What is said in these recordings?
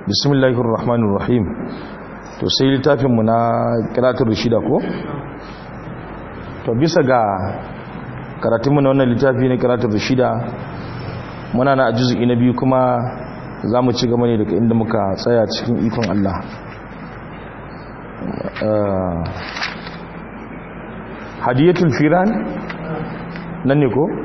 bismillahir rahmanir rahim to sai littafinmu na kiratul rashida ko to bisa ga karatunmu na wannan littafi na kiratul rashida muna na ajuzi na biyu kuma za mu ci gaba ne daga inda muka tsaya cikin ikon Allah hadiyatul firan nan ne ko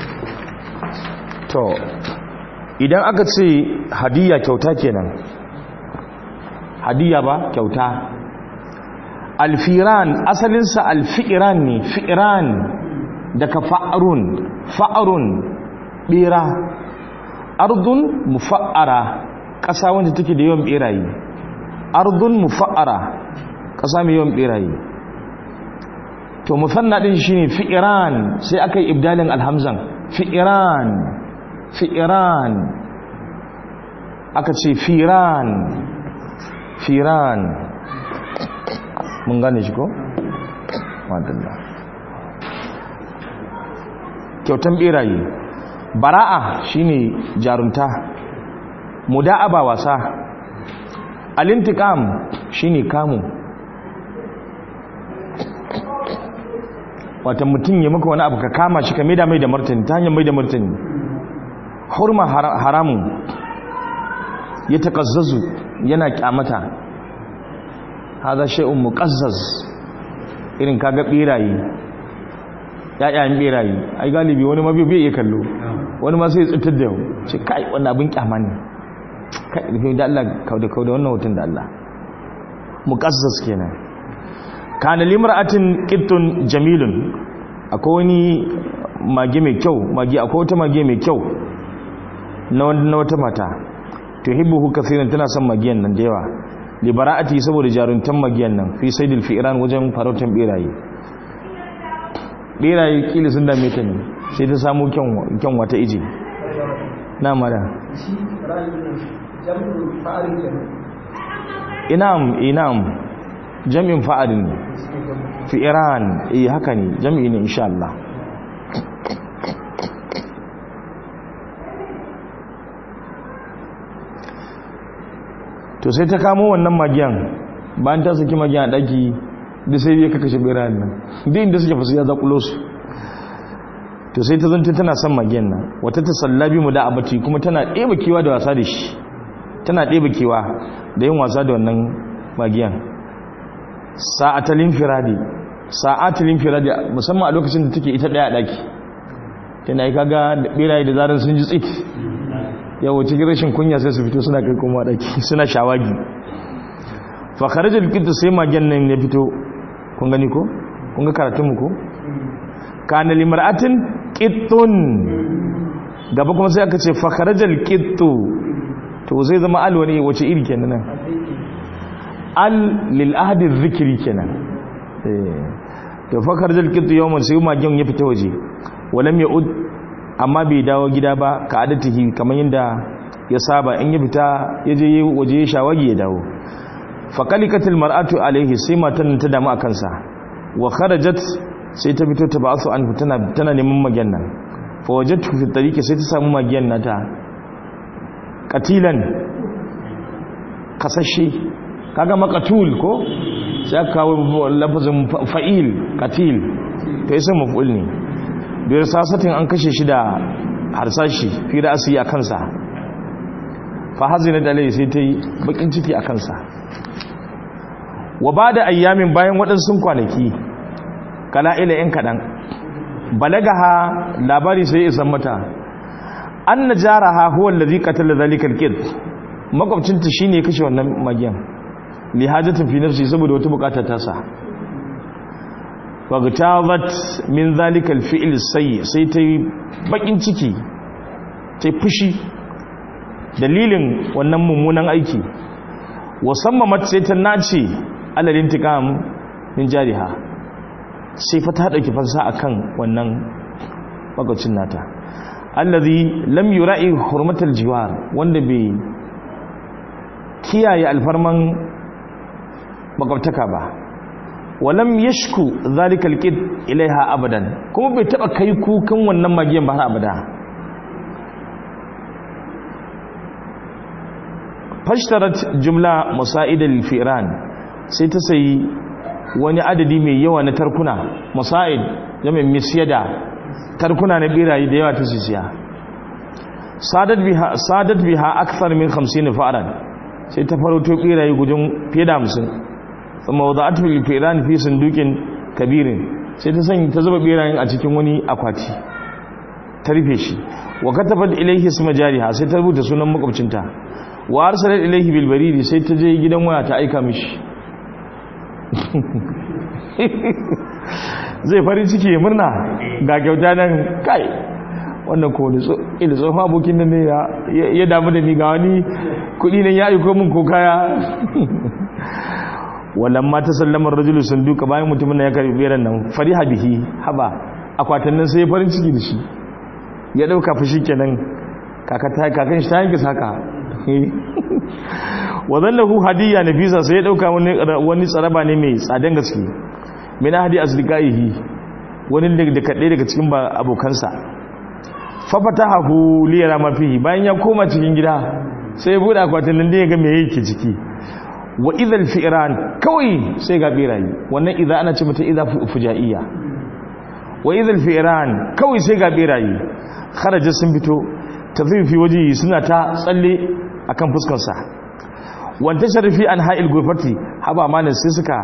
to idan aka ce hadiya kyauta kenan hadiya ba kyauta alfiran asalinsa alfi'iran ne fi'iran daga fa'arun fa'arun bera ardun mufa'ara ƙasa wanda take da yawan beraye ardun mufa'ara ƙasa mai yawan beraye to musanna din shine fi'iran sai aka yi ibdalin alhamzan fi'iran fi'iran aka ce firan firan mun gane shi ko? wadanda kyautan beraye bara'a shine jarunta muda'aba wasa alintikam shine kamu wata mutum ya maka wani abu ka kama shi ka maida mai da martani ta hanyar mai da martani hurma haramun ya taƙazzazu yana kyamata haza shay'un muqazzaz irin kaga birayi yayayen birayi ai galibi wani mabi bai iya kallo wani ma sai tsitar da ce kai wannan abin kyama ne kai da Allah kauda kauda wannan hutun da Allah muqazzaz kenan kana limra'atin qittun jamilun akwai wani mage mai kyau mage akwai wata mage mai kyau na wata mata tuhibbuhu kaseeran tana son magiyan nan da yawa li bara'ati saboda jaruntan magiyan nan fi saidil fi'ran wajen farautan biraye biraye kila sun dame ta ne sai ta samu kyan wata ije na mara inam inam jam'in fa'arin fi'ran eh haka ne jam'i ne insha Allah to sai ta kamo wannan magiyan bayan ta saki magiyan a ɗaki da sai ya kakashe birayen nan duk inda suke fasu ya zaƙulo su to sai ta zanta tana son magiyan nan wata ta sallabi mu da abati kuma tana ɗeba kewa da wasa da shi tana ɗeba kewa da yin wasa da wannan magiyan sa'atalin firadi sa'atalin firadi musamman a lokacin da take ita ɗaya a ɗaki tana yi kaga da biraye da zarar sun ji tsit yawo cikin rashin kunya sai su fito suna kai kuma daki suna shawagi fa kharaja alqit sai magen nan ya fito kun gani ko kun ga karatun mu ko kana limra'atin qittun gaba kuma sai aka ce fa kharaja alqittu to zai zama al wani wace iri kenan nan al lil ahdi dhikri kenan eh to fa kharaja alqittu yawman sai magen ya fita waje walam ya'ud amma bai dawo gida ba ka adatihi kamar yadda ya saba in ya fita ya je waje ya shawagi ya dawo faƙalikatul mar'atu alaihi sai matan ta damu a kansa wa kharajat sai ta fito ta ba'su an tana tana neman magiyan nan fa wajadtu fi tariqi sai ta samu magiyan nata qatilan kasashe kaga maqatul ko sai aka kawo lafazin fa'il qatil to yasa maf'ul ne biyar sasatin an kashe shi da harsashi fi ra'asi a kansa fa hazina dalai sai ta yi bakin ciki a kansa wa ba da ayyamin bayan waɗansu kwanaki kala ila yan kaɗan balagaha labari sai isan mata an na jaraha huwa lalzi katar da zalikar kid makwabcinta shi ne kashe wannan magiyan lihajatin fi nafsi saboda wata bukatar tasa fagtabat min zalikal fi'l sayyi sai ta yi bakin ciki ta fushi dalilin wannan mummunan aiki wasamma mat sai ta nace alal intiqam min jariha sai fa ta dauki fansa akan wannan bagacin nata allazi lam yura'i hurmatal jiwar wanda bai kiyaye alfarman makwabtaka ba walam yashku zalika alqid ilaiha abadan kuma bai taba kai kukan wannan magiyan ba har abada fashtarat jumla musa'idal firan sai ta sayi wani adadi mai yawa na tarkuna musa'id jami'in misyada tarkuna na birayi da yawa ta sisiya sadat biha sadat biha akthar min 50 fa'ran sai ta farauto birayi gujin fiye da 50 thumma wada'at fil firan fi sundukin kabirin sai ta sanya ta zuba birayin a cikin wani akwati ta rufe shi wa katabat ilayhi isma jariha sai ta rubuta sunan makwabcinta wa arsalat ilayhi bil baridi sai ta je gidan waya ta aika mishi zai farin ciki ya murna ga kyauta nan kai wannan ko ne ila tsohon abokin nan ne ya damu da ni ga wani kudi nan ya aiko min ko kaya wallan ma ta sallamar rajulu sanduka bayan mutumin ya karbi beran nan fariha bihi haba akwatin nan sai ya farin ciki da shi ya dauka fushi kenan kakan shi ta yanke saka wadallahu hadiyya nafisa sai ya dauka wani tsaraba ne mai tsadan gaske min hadi asdiqaihi wani da kadai daga cikin abokansa fa fatahu li yara ma fihi bayan ya koma cikin gida sai ya bude akwatin nan da ya ga me yake ciki wa idhal fi'ran kawai sai ga birayi wannan idza ana ce mata idza fujaiya wa idhal fi'ran kawai sai ga birayi kharaja sun fito tafifi waje suna ta tsalle akan fuskar sa wanta sharifi an ha'il gurfati haba malan sai suka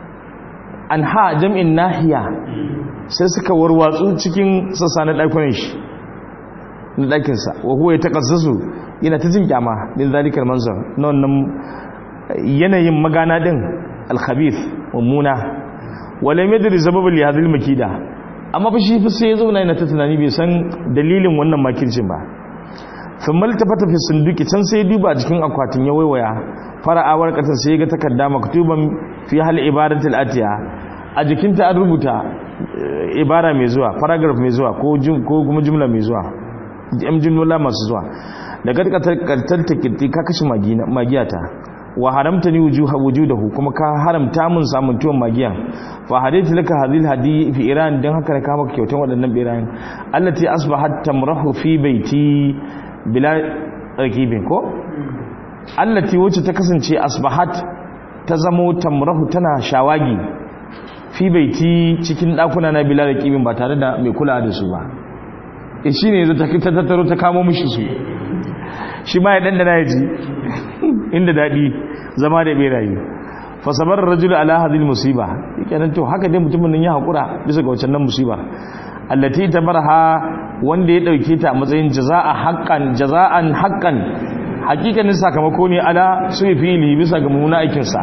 an ha jam'in nahiya sai suka warwatsu cikin sassa na ɗakunan shi na ɗakinsa wa huwa ya taƙassasu yana ta jin kyama din zalikar manzar na wannan yanayin magana din alkhabith mummuna wala yadri sababul li hadhihi makida amma fa shi fa sai ya zauna yana ta tunani bai san dalilin wannan makircin ba thumma altafata fi sunduki can sai ya duba cikin akwatin ya waiwaya fara'awar katar sai ya ga takarda maktuban fi hal ibadatul atiya a jikinta an rubuta ibara mai zuwa paragraph mai zuwa ko ko kuma jumla mai zuwa jam jumla masu zuwa da karkatar takirti ka kashe magiyata wa haramta ni wujudahu kuma ka haramta mun samun tuwon magiyan fa hadaitu laka hadhihi hadi fi iran dan haka ka maka kyautan wadannan birayen allati asbahat tamrahu fi baiti bila rakibin ko allati wacce ta kasance asbahat ta zamo tamrahu tana shawagi fi baiti cikin dakuna na bila rakibin ba tare da mai kula da su ba e shine yanzu ta tattaro ta kamo mishi su shi ma ya dandana ya ji inda daɗi zama da beraye fasabar rajul ala hadhihi musiba kenan to haka dai mutumin nan ya hakura bisa ga wancan nan musiba allati tabarha wanda ya dauke ta a matsayin jazaa haqqan jazaan haqqan hakikanin sakamako ne ala suyi fili bisa ga mummuna aikin sa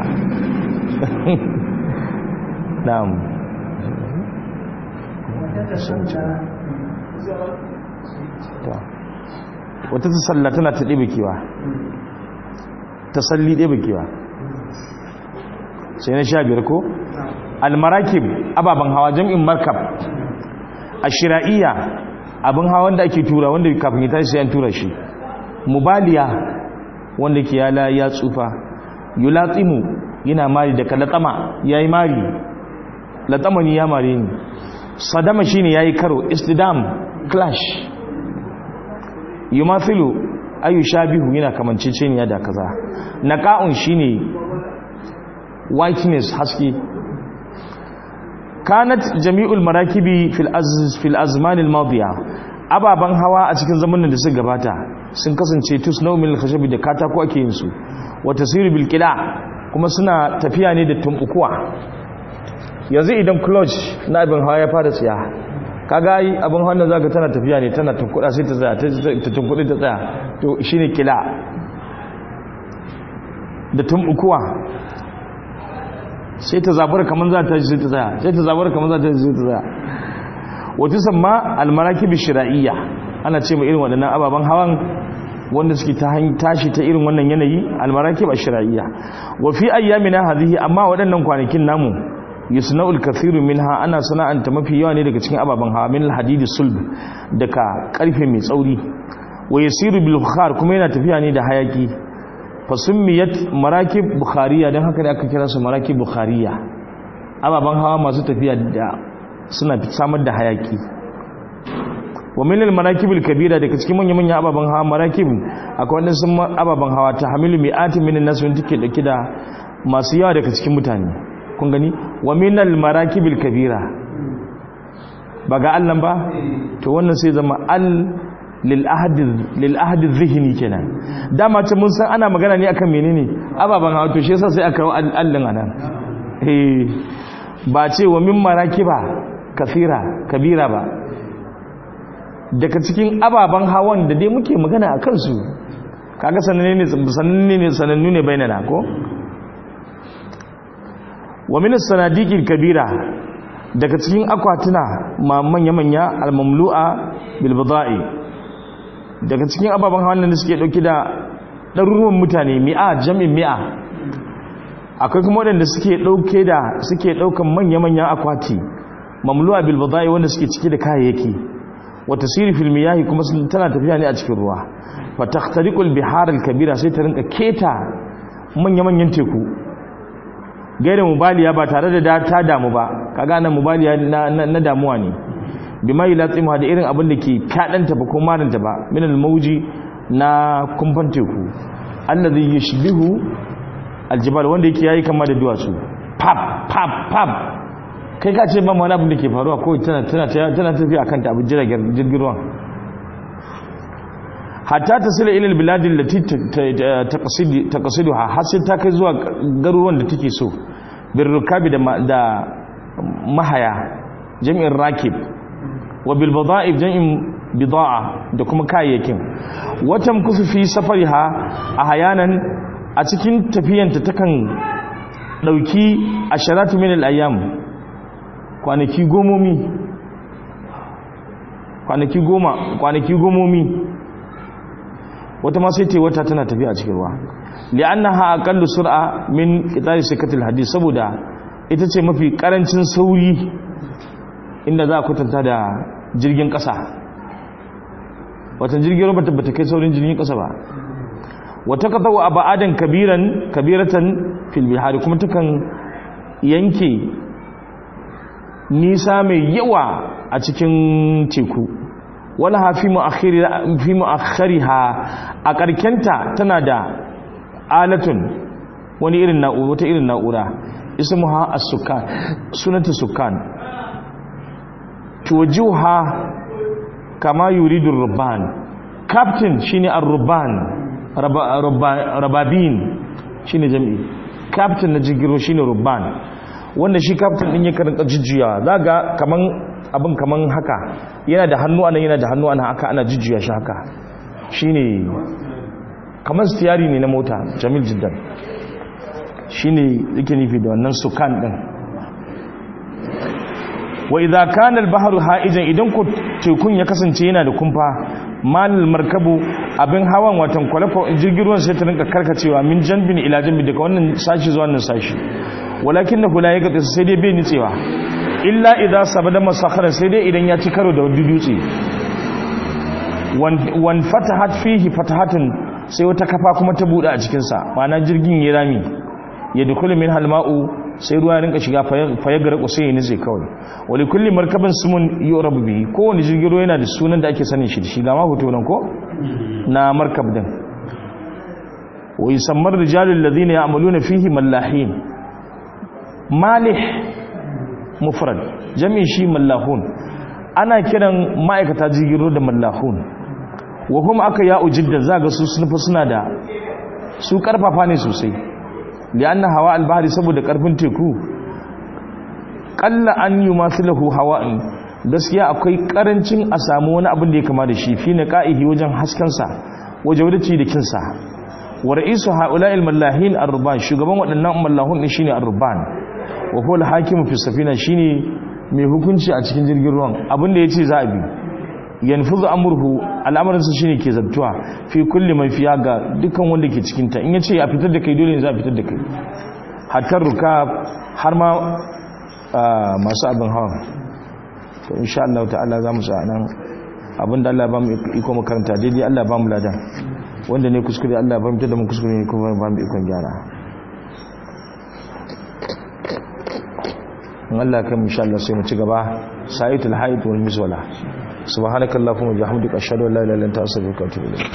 na'am wata ta salla tana ta ɗiba kiwa ta salli ɗiba kiwa sai na sha biyar ko almarakib ababen hawa jam'in markab a shira'iyya abin hawa wanda ake tura wanda kafin ya tashi sai an tura shi mubaliya wanda ke yala ya tsufa yulatsimu yana mari daga latsama ya yi mari latsamani ya mari ne sadama shine ya yi karo istidam clash yumathilu ayu shabihu yana kamanceceniya da kaza naqa'un shine whiteness haske kanat jami'ul marakibi fil az fil azman al madiya ababan hawa a cikin zamanin da suka gabata sun kasance tusnau min al khashabi da katako ake yin su wa tasiru bil qila kuma suna tafiya ne da tumbukuwa yanzu idan clutch na abin hawa ya fara tsiya kaga yi abin hannun zaka tana tafiya ne tana tunkuda sai ta tsaya ta tunkudi ta tsaya to shine kila da tumbukuwa sai ta zabar kaman za ta sai ta tsaya sai ta zabar kaman za ta sai ta tsaya wata samma almarakib shira'iyya ana ce mai irin waɗannan ababen hawan wanda suke ta tashi ta irin wannan yanayi almarakib shira'iyya wa fi ayyamina hadhihi amma waɗannan kwanakin namu yusna'ul kathiru minha ana sana'anta mafi yawa ne daga cikin ababen hawa min alhadidi sulb daga karfe mai tsauri wa yasiru bil bukhar kuma yana tafiya ne da hayaki fa summiyat marakib bukhariya dan haka da aka kira su marakib bukhariya ababen hawa masu tafiya da suna samar da hayaki wa min al-manakibil kabira daga cikin manyan manyan ababan hawa marakib akwai wanda sun ababan hawa ta hamilu mi'atin min an-nas wanda take dauke da masu yawa daga cikin mutane kun gani wa min al-marakibil kabira ba ga Allah ba to wannan sai zama al lil ahad lil ahad dhihni kenan dama ce mun san ana magana ne akan menene ababan hawa to shi yasa sai aka kawo allin anan eh ba ce wa min marakiba kasira kabira ba daga cikin ababen hawan da dai muke magana a kansu kaga sananne ne sananne ne sanannu ne bainana ko wa min as-sanadiqil kabira daga cikin akwatuna ma manya manya al-mamlu'a bil bida'i daga cikin ababen hawan da suke dauki da ɗaruruwan mutane mi'a jami'in mi'a akwai kuma waɗanda suke ɗauke da suke ɗaukan manya-manyan akwati mamlu'a bil bada'i wanda suke cike da kayayyaki wa tasiri fil miyahi kuma tana tafiya ne a cikin ruwa fa taqtariqul bihar al kabira sai ta rinka keta manya-manyan teku gaira mubaliya ba tare da ta damu ba kaga nan mubaliya na, damuwa ne bima yulatsimu da irin abin da ke kadanta ba ko maranta ba min al mawji na kumfan teku allazi yashbihu aljibal wanda yake yayi kama da duwatsu pap pap pap kai ka ce ban wani abin da ke faruwa ko tana tana tana tafiya akan ta abin jiragen jirgin ruwan hatta tasila ila albilad allati taqsid taqsiduha har sai ta kai zuwa garuruwan da take so bir rukabi da da mahaya jami'in rakib wa bil bada'ib jami'in bida'a da kuma kayayyakin watan kusu fi safariha a hayanan a cikin tafiyanta takan dauki asharatu min al-ayyam kwanaki gomomi kwanaki goma kwanaki gomomi wata ma sai ta wata tana tafiya a cikin ruwa li'annaha aqallu sur'a min qitari sikatil hadith saboda ita ce mafi karancin sauri inda za a kwatanta da jirgin kasa wata jirgin ruwa bata kai saurin jirgin kasa ba wata qatawa abadan kabiran kabiratan fil bihari kuma takan yanke nisa mai yawa a cikin teku wala ha fi mu'akhariha a karkenta tana da alatun wani irin na'ura wata irin na'ura ismuha as-sukan sunanta sukan tuwajuha kama yuridu rubban captain shine ar-rubban rababin shine jami'i captain na jirgin shine rubban wanda shi captain din yake rinka jujjuya zaga kaman abin kaman haka yana da hannu anan yana da hannu anan haka ana jujjuya shi haka shine kaman stiyari ne na mota jamil jiddan shine yake nufi da wannan sukan din wa idza kana al-bahru ha'ijan idan ku tekun ya kasance yana da kumfa malal markabu abin hawan watan kwalafa jirgin ruwan sai ta rinka karkacewa min janbin ila janbi daga wannan sashi zuwa wannan sashi walakin na hula ya gaɗe sai dai bai nitsewa illa idan sabada masakharar sai dai idan ya ci karo da wani dutse wan fatahat fihi fatahatun sai wata kafa kuma ta buɗe a cikinsa ma'ana jirgin ya rami ya dukuli min halma'u sai ruwa rinka shiga faye gara ku sai ya nitse kawai wali kulli markabin sumun yorabu bihi kowane jirgin ruwa yana da sunan da ake sanin shi da shi ga ma hoto nan ko na markab din wa yusammar rijalul ladina ya'maluna fihi mallahin malih mufrad jami'in shi mallahun ana kiran ma'aikata jigiro da mallahun wa kuma aka ya ujidda zaga su sunufa suna da su karfafa ne sosai lianna hawa albahri saboda karfin teku qalla an yumathilahu hawa'in gaskiya akwai karancin a samu wani abin da ya kama da shi fi naqaihi wajen haskansa wajen wadaci da kinsa wa ra'isu ha'ula'il mallahin ar-ruban shugaban waɗannan mallahun din shine ar-ruban wa huwa al-hakim fi safina shine mai hukunci a cikin jirgin ruwan abinda yace za a bi yanfuzu amruhu al'amarin sa shine ke zabtuwa fi kulli man fiya ga dukkan wanda ke cikin ta in yace a fitar da kai dole ne za a fitar da kai hatta ruka har ma masu abin hawa to insha Allah ta'ala za mu sa nan abinda Allah ba mu iko makaranta daidai Allah ba mu ladan wanda ne kuskure Allah ba mu tada mu kuskure ne kuma ba mu ikon gyara in Allah kan insha Allah sai mu ci gaba sa'itul haid wal miswala subhanakallahumma wa bihamdika ashhadu an la ilaha illa anta astaghfiruka wa atubu ilayk